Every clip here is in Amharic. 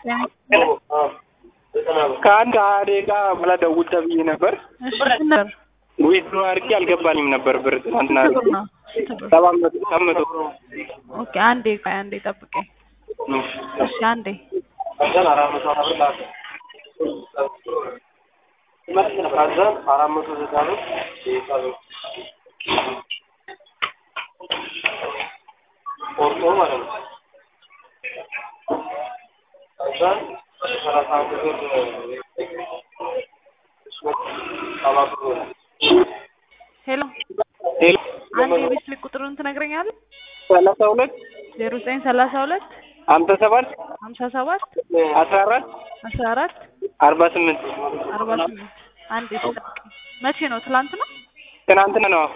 ከአንድ ሀያ ደቂቃ በኋላ ደውል ተብዬ ነበር። እሺ ስንት ነበር? ዊዝድሮ አድርጌ አልገባኝም ነበር ብር ትናንትና ስንት ብር ነው? ስንት ብር? ሰባት መቶ ሰባት መቶ ኦኬ አንዴ ቆይ አንዴ ጠብቀኝ። እሺ አንዴ አራት መቶ ዘጠና ቆርጦ ማለት ነው። ከዛ ሰላሳ አንድ ብር ሰባት ብር ሄሎ ሄሎ አንዴ የቤት ስልክ ቁጥሩን ትነግረኛለህ? ሰላሳ ሁለት ዜሮ ዘጠኝ ሰላሳ ሁለት ሀምሳ ሰባት ሀምሳ ሰባት አስራ አራት አስራ አራት አርባ ስምንት አርባ ስምንት አንዴ ጠብቀኝ። መቼ ነው? ትላንት ነው? ትናንትና ነው።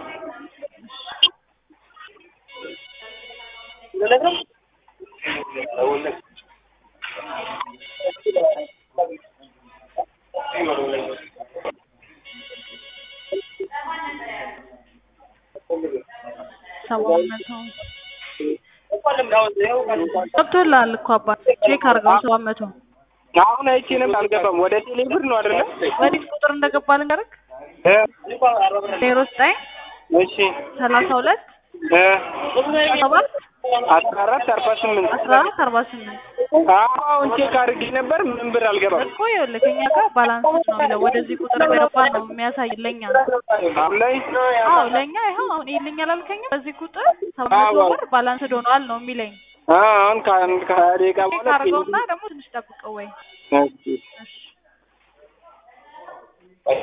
ሰባት መቶ ገብቶልሃል እኮ አባ ቼክ አድርገው ሰባት መቶ አሁን አይቼ ነበር አልገባም። ወደ ቴሌ ብር ነው አይደለ? ወዲህ ቁጥር እንደገባ ልንገርህ እ ዜሮ ዘጠኝ እሺ ሰላሳ ሁለት እ ሰባት አስራ አራት አርባ ስምንት አስራ አራት አርባ ስምንት አሁን ቼክ አድርጌ ነበር ምንም ብር አልገባም። እኮ ይኸውልህ ከእኛ ጋር ባላንስ ነው የሚለው ወደዚህ ቁጥር እንደገባ ነው የሚያሳይ ለኛ አሁን ላይ አዎ ለኛ ይኸው አሁን ይልኝ አላልከኝም በዚህ ቁጥር ሰባት መቶ ብር ባላንስ ሆኗል ነው የሚለኝ አሁን ከአንድ ከሀያ ደቂቃ ቼክ በኋላ አድርገውና ደግሞ ትንሽ ጠብቀው ወይ እሺ እሺ